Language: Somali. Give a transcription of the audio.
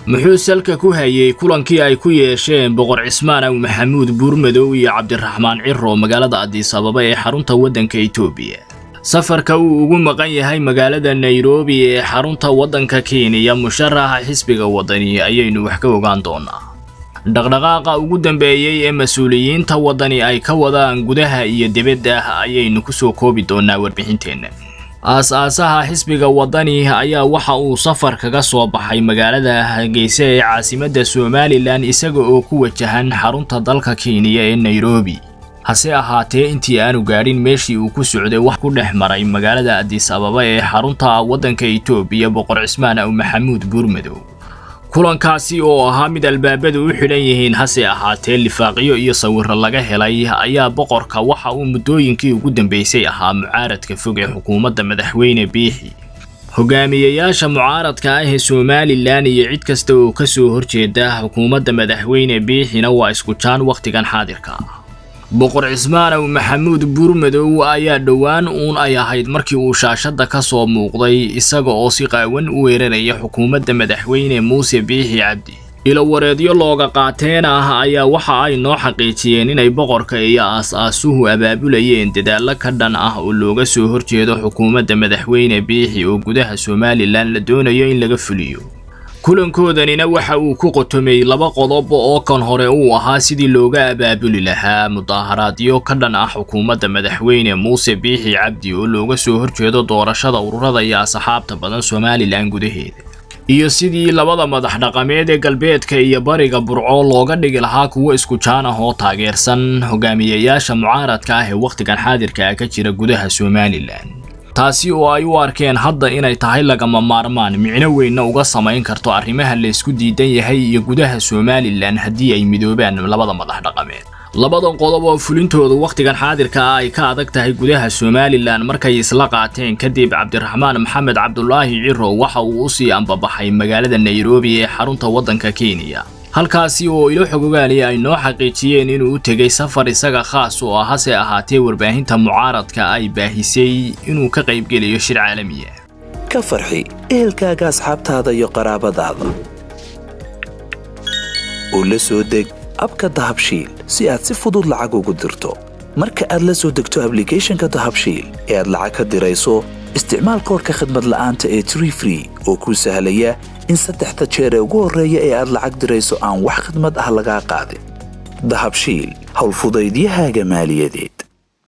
muxuu salka ku hayey kulankii ay ku yeesheen boqor cismaan aw maxamuud buurmadow iyo cabdiraxmaan ciro magaalada adiis ababa ee xarunta waddanka etoobiya safarka uu ugu maqan yahay magaalada nairobi ee xarunta waddanka kenya musharaxa xisbiga waddani ayaynu wax ka ogaan doonaa dhaqdhaqaaqa ugu dambeeyey ee mas-uuliyiinta waddani ay ka wadaan gudaha iyo dibadda ayaynu ku soo koobi doonaa warbixinteenna aas-aasaha xisbiga waddani ayaa waxa uu safar kaga soo baxay magaalada hargeysa ee caasimadda somalilan isaga oo ku wajahan xarunta dalka kenya ee nairobi hase ahaatee intii aanu gaadhin meeshii uu ku socday wax ku dhex maray magaalada adiis ababa ee xarunta waddanka etoobiya boqor cismaan aw maxamuud buurmadow kulankaasi oo ahaa mid albaabadu u xidhan yihiin hase ahaatee lifaaqyo iyo sawiro laga helay ayaa boqorka waxa uu muddooyinkii ugu dambeysay ahaa mucaaradka fog ee xukuumadda madaxweyne biixi hogaamiyeyaasha mucaaradka ah ee somalilan iyo cid kasta oo ka soo horjeeda xukuumadda madaxweyne biixina waa isku jaan wakhtigan xaadirka boqor cismaan aw maxamuud buurmadow ayaa dhowaan uun ay ahayd markii uu shaashadda ka soo muuqday isaga oo si qaawan u weeraraya xukuumadda madaxweyne muuse biixi cabdi ilowareedyo looga qaateen ah ayaa waxa ay noo xaqiijiyeen inay boqorka iyo aas-aasuhu abaabulayeen dadaallo ka dhan ah oo looga soo horjeedo xukuumadda madaxweyne biixi oo gudaha somalilan la doonayo in laga fuliyo kulankoodannina waxa uu ku qotomay laba qodob oo kan hore uu ahaa sidii looga abaabuli lahaa mudaaharaadyo ka dhan ah xukuumadda madaxweyne muuse biixi cabdi oo looga soo horjeedo doorashada ururada iyo asxaabta badan somalilan gudaheeda iyo sidii labada madax dhaqameed ee galbeedka iyo bariga burco looga dhigi lahaa kuwo isku jaan ah oo taageersan hogaamiyeyaasha mucaaradka ah ee wakhtigan xaadirka ah ka jira gudaha somalilan taasi oo ay u arkeen hadda inay tahay lagama maarmaan micno weynna uga samayn karto arrimaha laysku diidan yahay iyo gudaha somalilan haddii ay midoobaan labada madax dhaqameed labadan qodob oo fulintoodu wakhtigan xaadirka ah ay ka adag tahay gudaha somalilan markay isla qaateen kadib cabdiraxmaan maxamed cabdulaahi ciro waxa uu usii ambabaxay magaalada nairobi ee xarunta waddanka kenya halkaasi oo ilo xogogaaliya ay noo xaqiijiyeen inuu u tegay safar isaga khaas oo ah hase ahaatee warbaahinta mucaaradka ay baahisay inuu ka qaybgelayo shir caalamiya ka farxi ehelkaaga asxaabtaada iyo qaraabadaada oo la soo deg abka dahabshiil si aad si fudud lacag ugu dirto marka aad la soo degto ablicathonka dahabshiil ee aad lacag ka dirayso isticmaal koorka khadmad la'aanta ee tree free oo kuu sahlaya in saddexda jeer ee ugu horreeya ee aad lacag dirayso aan wax khidmad ah lagaa qaadin dahabshiil howlfudaydiyahaaga maaliyadeed